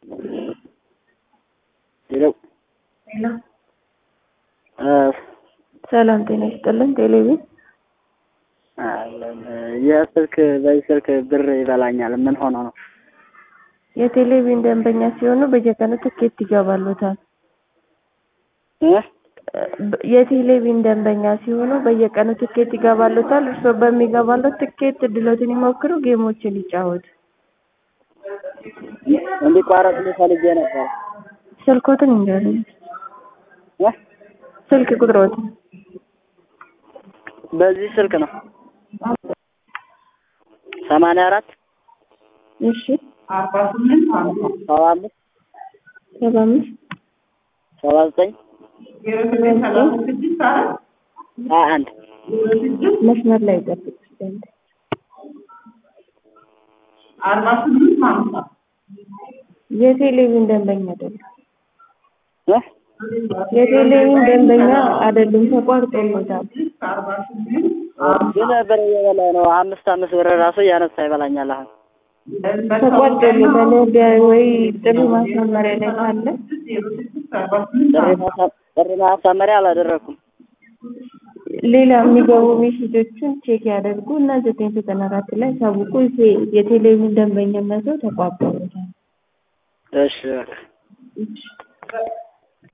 ሄሎ ሄሎ እ ሰላም ጤና ይስጥልን። ቴሌቪዥን አለን ይህ ስልክ በዚህ ስልክ ብር ይበላኛል። ምን ሆኖ ነው? የቴሌቪዥን ደንበኛ ሲሆኑ በየቀኑ ትኬት ይገባሉታል። እ የቴሌቪዥን ደንበኛ ሲሆኑ በየቀኑ ትኬት ይገባሉታል። እርስዎ በሚገባሉት ትኬት እድሎትን ይሞክሩ፣ ጌሞችን ይጫወቱ። እንዲቋረጥ ፈልጌ ነበር። ስልኮትን ይንገሩኝ። እ ስልክ ቁጥሮትን በዚህ ስልክ ነው ሰማንያ አራት እሺ ሰባ አምስት ሰባ አምስት ሰባ ዘጠኝ ሀያ አንድ መስመር ላይ ይጠብቅ ዘንድ አርባ ስምንት ሀምሳ የቴሌቪዥን ደንበኛ አይደለም። እ የቴሌቪዥን ደንበኛ አይደሉም፣ ተቋርጦሎታል። አርባ ስምንት ግን ብር እየበላኝ ነው። አምስት አምስት ብር ራሱ እያነሳ ይበላኛል። አሁን ተቋርጦሎታል። ወደ ወይ ጥሪ ማስመሪያ ላይ ካለ ዜሮ ስድስት አርባ ስምንት ጥሪ ማሳ- ጥሪ ማሳመሪያ አላደረኩም። ሌላ የሚገቡ ሜሴጆችን ቼክ ያደርጉ እና ዘጠኝ ዘጠና አራት ላይ ሳውቁ የቴሌቪዥን ደንበኝነቱ ተቋርጦሎታል። እሺ በቃ